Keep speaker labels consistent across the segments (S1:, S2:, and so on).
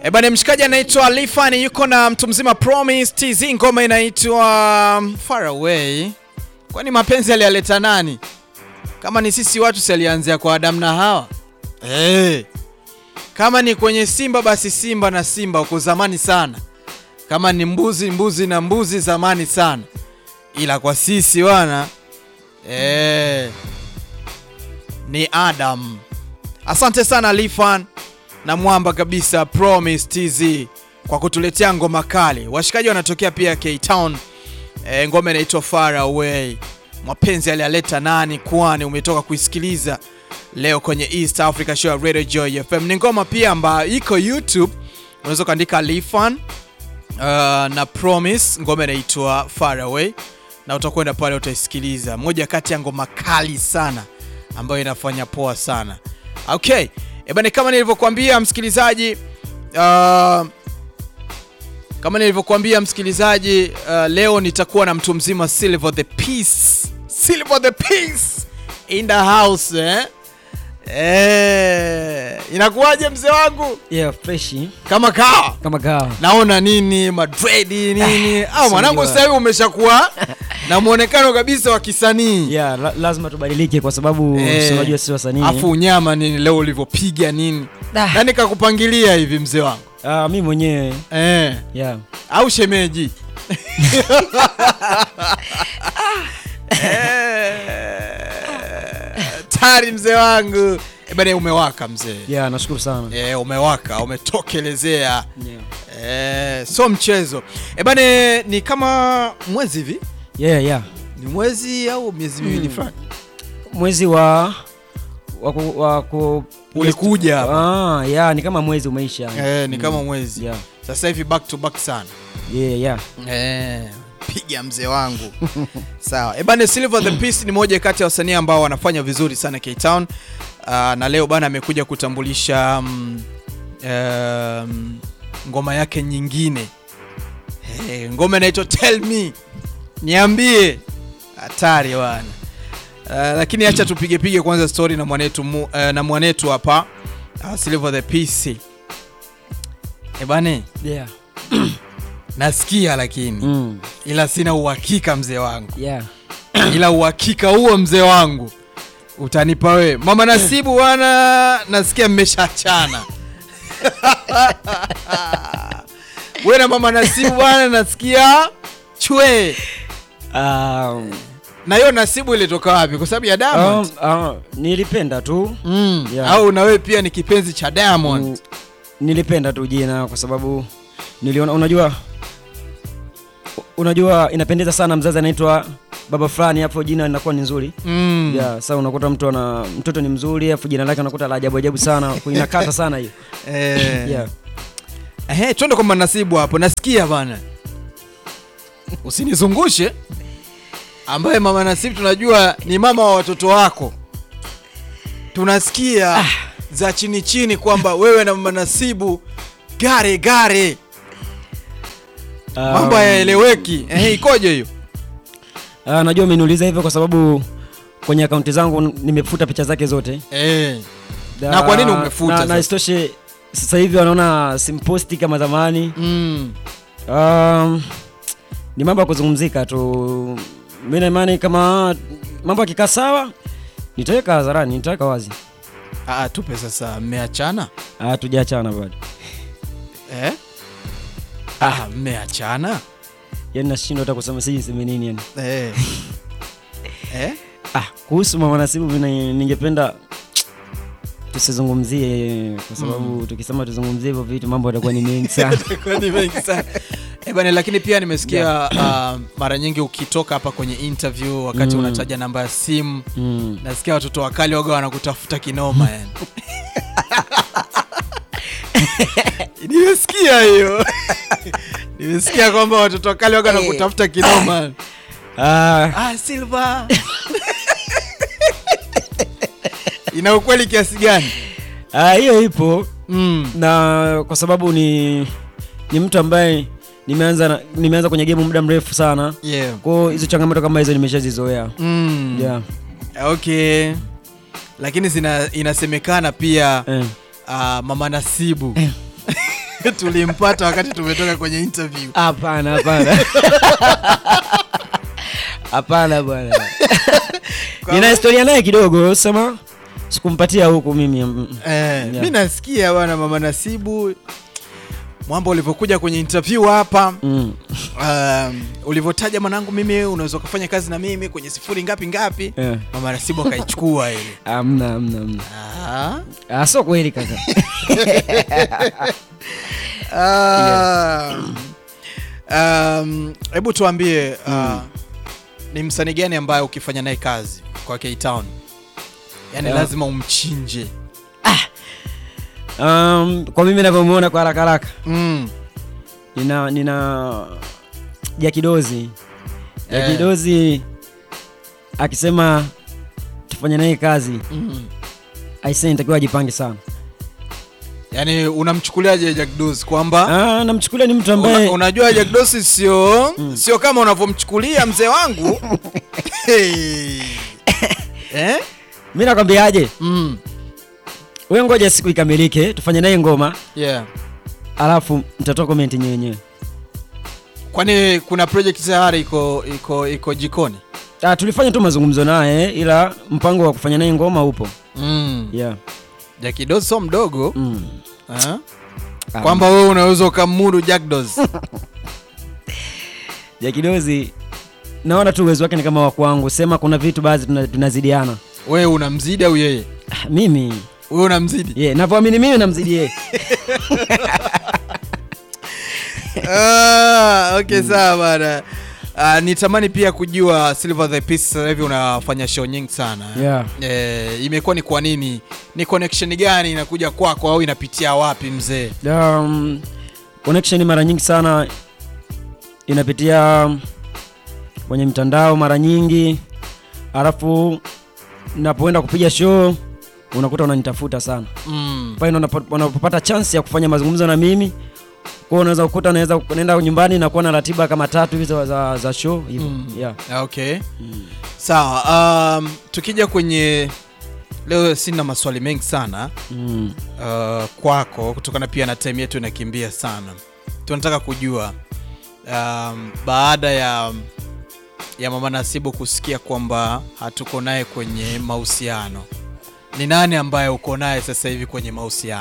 S1: E bana, mshikaji anaitwa Lifani yuko na mtu mzima Promise TZ, ngoma inaitwa um, Far Away. Kwani mapenzi aliyaleta nani? Kama ni sisi watu si alianzia kwa Adam na Hawa? Hey. Kama ni kwenye Simba basi Simba na Simba huko zamani sana. Kama ni mbuzi mbuzi na mbuzi zamani sana. Ila kwa sisi wana eh, ni Adam. Asante sana Lifan na mwamba kabisa Promise TZ kwa kutuletea ngoma kali. Washikaji wanatokea pia K-Town. E, ngoma inaitwa Far Away. Mapenzi aliyaleta nani? Kwani umetoka kuisikiliza leo kwenye East Africa Show ya Radio Joy FM. Ni ngoma pia ambayo iko YouTube, unaweza kuandika Lifan uh, na Promise, ngoma inaitwa Far Away na utakwenda pale utaisikiliza, moja kati ya ngoma kali sana ambayo inafanya poa sana. Okay, ebane, kama nilivyokuambia msikilizaji, uh, kama nilivyokuambia msikilizaji, uh, leo nitakuwa na mtu mzima Silver the Peace, Silver the Peace in the house eh? Eh, inakuwaje mzee wangu?
S2: Yeah, fresh
S1: Kama kawa
S2: kama kawa.
S1: naona nini madredi nini ah,
S2: si
S1: mwanangu
S2: unajua.
S1: sasa hivi umeshakuwa na muonekano kabisa wa kisanii
S2: Yeah, la, lazima tubadilike kwa sababu
S1: Eh,
S2: si unajua si wasanii.
S1: afu unyama nini leo ulivyopiga nini
S2: Da.
S1: nani kakupangilia hivi mzee wangu
S2: Ah, mimi mwenyewe
S1: eh,
S2: yeah.
S1: au shemeji Eh, tari mzee wangu Eh, bana umewaka mzee
S2: Yeah, nashukuru sana.
S1: eh, umewaka umetokelezea
S2: Yeah.
S1: eh, so mchezo eh, bana ni kama mwezi hivi
S2: Yeah, yeah.
S1: ni mwezi au miezi miwili
S2: Mm.
S1: fulani
S2: Mwezi wa wa ku, wa ku
S1: ulikuja hapa
S2: Ah, yeah, ni kama mwezi umeisha.
S1: eh, ni kama
S2: Mm.
S1: mwezi
S2: Yeah.
S1: sasa hivi back to back sana
S2: Yeah, yeah.
S1: eh, piga mzee wangu sawa ebane Silver the Peace ni moja kati ya wasanii ambao wanafanya vizuri sana K-Town uh, na leo bana amekuja kutambulisha um, um, ngoma yake nyingine hey, ngoma inaitwa Tell Me niambie hatari bwana uh, lakini acha tupige pige kwanza story na mwanetu mu, uh, na mwanetu hapa uh, Silver the Peace ebane
S2: Yeah.
S1: nasikia lakini
S2: Mm.
S1: ila sina uhakika mzee wangu,
S2: Yeah.
S1: ila uhakika huo mzee wangu utanipa wewe. Mama Nasibu bwana, nasikia mmeshachana wewe na mama Nasibu bwana, nasikia chwe.
S2: Um,
S1: Na hiyo Nasibu ilitoka wapi? Kwa sababu ya Diamond
S2: um, uh, nilipenda tu
S1: mm.
S2: yeah.
S1: au na wewe pia ni kipenzi cha Diamond
S2: Mm, nilipenda tu jina kwa sababu niliona, unajua unajua inapendeza sana mzazi anaitwa baba fulani, hapo jina linakuwa ni nzuri
S1: mm.
S2: yeah. Sasa unakuta mtu ana mtoto ni mzuri, afu jina lake unakuta la ajabu ajabu sana, inakata sana hiyo
S1: eh.
S2: yeah.
S1: Ehe, twende kwa mama Nasibu hapo, nasikia bana, usinizungushe, ambaye mama Nasibu tunajua ni mama wa watoto wako. Tunasikia za chini chini kwamba wewe na mama Nasibu gare gare, mambo
S2: Um,
S1: hayaeleweki. Ehe, ikoje hiyo?
S2: ah, najua umeniuliza hivyo kwa sababu kwenye akaunti zangu nimefuta picha zake zote
S1: Eh,
S2: Da-
S1: Na kwa nini umefuta
S2: na,
S1: sasa?
S2: na isitoshe sasa hivi wanaona simposti kama zamani
S1: mm,
S2: Um, ni mambo ya kuzungumzika tu. Mimi na imani kama mambo yakikaa sawa nitaweka hadharani, nitaweka wazi.
S1: ah, tupe sasa, mmeachana
S2: Ah, tujaachana bado.
S1: eh? Ah, mmeachana
S2: Yaani nashindwa hata kusema siji niseme nini yani.
S1: eh. eh?
S2: Ah, kuhusu mama Nasibu mimi ningependa tusizungumzie kwa sababu tukisema tuzungumzie hivyo vitu mambo yatakuwa ni mengi sana.
S1: Kwa ni mengi sana. Eh, bwana lakini pia nimesikia uh, mara nyingi ukitoka hapa kwenye interview wakati
S2: Mm.
S1: unataja namba ya simu
S2: mm.
S1: nasikia watoto wakali waga wanakutafuta kinoma yani. nimesikia hiyo nimesikia kwamba watoto wakali waga wanakutafuta kinoma
S2: Ah,
S1: ah, Silva ina ukweli kiasi gani
S2: ah, hiyo ipo
S1: mm.
S2: na kwa sababu ni ni mtu ambaye nimeanza na- nimeanza kwenye game muda mrefu sana
S1: yeah.
S2: kwao hizo changamoto kama hizo nimeshazizoea
S1: mm.
S2: yeah.
S1: okay lakini zina, inasemekana pia
S2: eh.
S1: uh, mama Nasibu tulimpata wakati tumetoka kwenye interview.
S2: Hapana, hapana. Hapana bwana. Nina historia naye kidogo, sema sikumpatia huku mimi. mm,
S1: Eh,
S2: Yeah.
S1: mi nasikia bwana mama Nasibu mwamba ulivyokuja kwenye interview hapa
S2: Mm.
S1: um, ulivyotaja mwanangu, mimi unaweza ukafanya kazi na mimi kwenye sifuri ngapi ngapi,
S2: Eh,
S1: mama Nasibu akaichukua ile.
S2: Amna, amna, amna.
S1: Ah.
S2: Ah, sio kweli kaka.
S1: Ah. Um, hebu tuambie uh, ni msanii gani ambaye ukifanya naye kazi kwa K-Town yani
S2: Yeah.
S1: lazima umchinje?
S2: Um, kwa mimi navyomuona kwa haraka haraka
S1: Mm.
S2: nina nina Jakidozi
S1: Eh.
S2: Jakidozi akisema tufanye naye kazi
S1: Mm.
S2: aisee, nitakiwa ajipange sana.
S1: Yani unamchukuliaje Jack Dozy kwamba
S2: Ah, namchukulia ni mtu ambaye
S1: Una, unajua Jack Dozy sio sio kama unavyomchukulia mzee wangu hey. eh?
S2: mi nakwambiaje,
S1: mm.
S2: wewe ngoja siku ikamilike, tufanye naye ngoma,
S1: yeah.
S2: alafu mtatoa comment nyewe wenyewe.
S1: Kwani kuna project tayari iko iko iko jikoni?
S2: Ah, tulifanya tu mazungumzo naye, ila mpango wa kufanya naye ngoma upo.
S1: mm.
S2: Yeah.
S1: Jack Dozy sio mdogo
S2: Mm.
S1: eh?
S2: Ah,
S1: kwamba wewe unaweza ukamudu Jack Dozy
S2: Jakidozi naona tu uwezo wake ni kama wa kwangu, sema kuna vitu baadhi tuna- tunazidiana.
S1: wewe unamzidi au yeye?
S2: Ah, mimi
S1: Wewe unamzidi?
S2: yeah, navyoamini mimi namzidi yeye.
S1: ah, okay sawa bana. Uh, nitamani pia kujua Silver the Peace sasa hivi unafanya show nyingi sana
S2: Yeah.
S1: eh, imekuwa ni kwa nini? Ni connection gani inakuja kwako au inapitia wapi mzee?
S2: Um, connection mara nyingi sana inapitia kwenye mtandao mara nyingi, alafu napoenda kupiga show unakuta unanitafuta sana
S1: mm.
S2: pale, ndo unapo- unapopata chance ya kufanya mazungumzo na mimi kwa unaweza kukuta naweza naenda nyumbani na kuwa na ratiba kama tatu hivi za, za, za show hivyo
S1: Mm.
S2: yeah.
S1: Okay. Sawa. Um, tukija kwenye leo sina maswali mengi sana
S2: mm.
S1: uh, kwako kutokana pia na time yetu inakimbia sana. Tunataka kujua um, baada ya ya mama Nasibu kusikia kwamba hatuko naye kwenye mahusiano, ni nani ambaye uko naye sasa hivi kwenye mahusiano?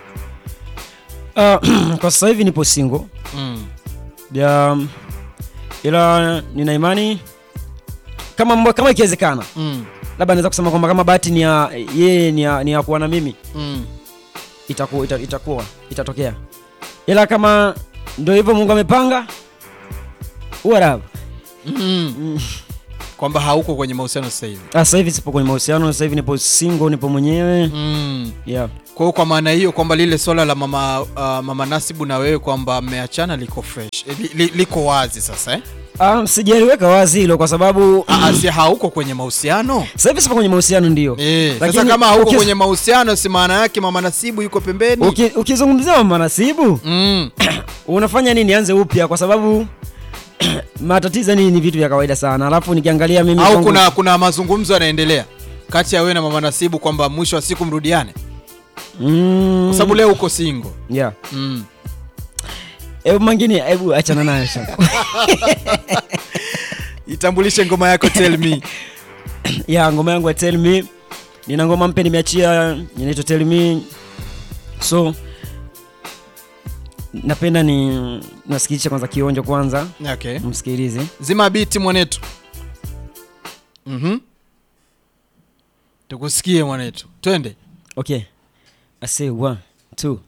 S2: Uh, kwa sasa hivi nipo single
S1: mm.
S2: ya, ila nina imani kama mbo- kama ikiwezekana
S1: Mm.
S2: labda naweza kusema kwamba kama bahati ni ya yeye ni ya, ni ya kuwa na mimi
S1: Mm.
S2: itakuwa ita, itakuwa itatokea, ila kama ndio hivyo Mungu amepanga uarabu.
S1: Mm. Kwamba hauko kwenye mahusiano sasa hivi.
S2: Sasa hivi sipo kwenye mahusiano, sasa hivi nipo single, nipo mwenyewe
S1: Mm.
S2: yeah.
S1: Kwa hiyo kwa maana hiyo kwamba lile swala la mama, uh, mama Nasibu na wewe kwamba mmeachana liko fresh eh, li, li, liko wazi sasa eh?
S2: Ah, sijaliweka wazi hilo kwa sababu
S1: Ah, si hauko kwenye mahusiano
S2: sasa hivi sipo kwenye mahusiano ndio.
S1: eh, sasa
S2: Lakini
S1: kama hauko
S2: ukiz-
S1: kwenye mahusiano si maana yake mama Nasibu yuko pembeni
S2: Uki, ukizungumzia mama Nasibu
S1: mm.
S2: unafanya nini nianze upya kwa sababu matatizo ni, ni vitu vya kawaida sana, alafu nikiangalia mimi
S1: au
S2: kwangu-
S1: kuna kuna mazungumzo yanaendelea kati ya wewe na mama Nasibu kwamba mwisho wa siku mrudiane
S2: mm,
S1: kwa sababu leo uko single
S2: yeah.
S1: mm.
S2: Hebu mangine, hebu achana nayo sasa.
S1: itambulishe ngoma yako tell me
S2: ya ngoma yangu ya Tell Me, nina ngoma mpya nimeachia inaitwa Tell Me, so napenda ni nasikilisha kwanza kionjo kwanza,
S1: okay.
S2: msikilize.
S1: zima biti mwanetu mhm tukusikie mwanetu twende
S2: Okay, I say one two.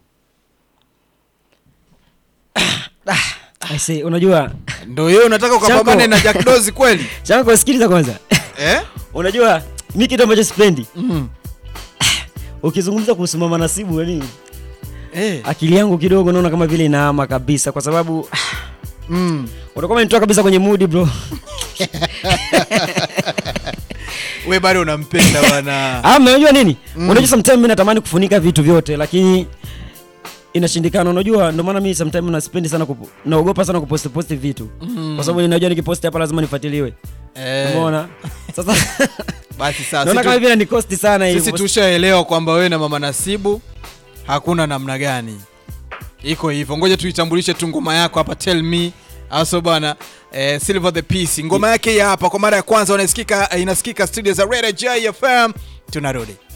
S2: I say, unajua
S1: ndo yeye unataka ukapambane
S2: Chako.
S1: na Jack Dozy kweli
S2: changu, sikiliza kwanza.
S1: eh?
S2: Unajua mi kitu ambacho sipendi
S1: mm.
S2: ukizungumza kuhusu mama Nasibu, yani
S1: eh.
S2: akili yangu kidogo naona kama vile inaama kabisa, kwa sababu
S1: mm.
S2: utakuwa umenitoa kabisa kwenye mood bro.
S1: we bado unampenda bwana
S2: Ah, unajua nini?
S1: Mm.
S2: Unajua sometimes mimi natamani kufunika vitu vyote lakini inashindikana. Unajua ndio maana mimi sometimes nasipendi sana kupo, naogopa sana kupost post vitu.
S1: Mm.
S2: Kwa sababu ninajua nikipost hapa lazima nifuatiliwe.
S1: eh.
S2: Umeona? Sasa
S1: basi sasa
S2: naona kama
S1: sisi,
S2: vile ni cost sana
S1: tu,
S2: hivi.
S1: sisi tushaelewa kwamba wewe na mama Nasibu hakuna namna gani iko hivyo ngoja tuitambulishe tu ngoma yako hapa tell me aso bwana eh, silver the peace ngoma yake hii hapa kwa mara ya kwanza unasikika inasikika studio za Radio J FM tunarudi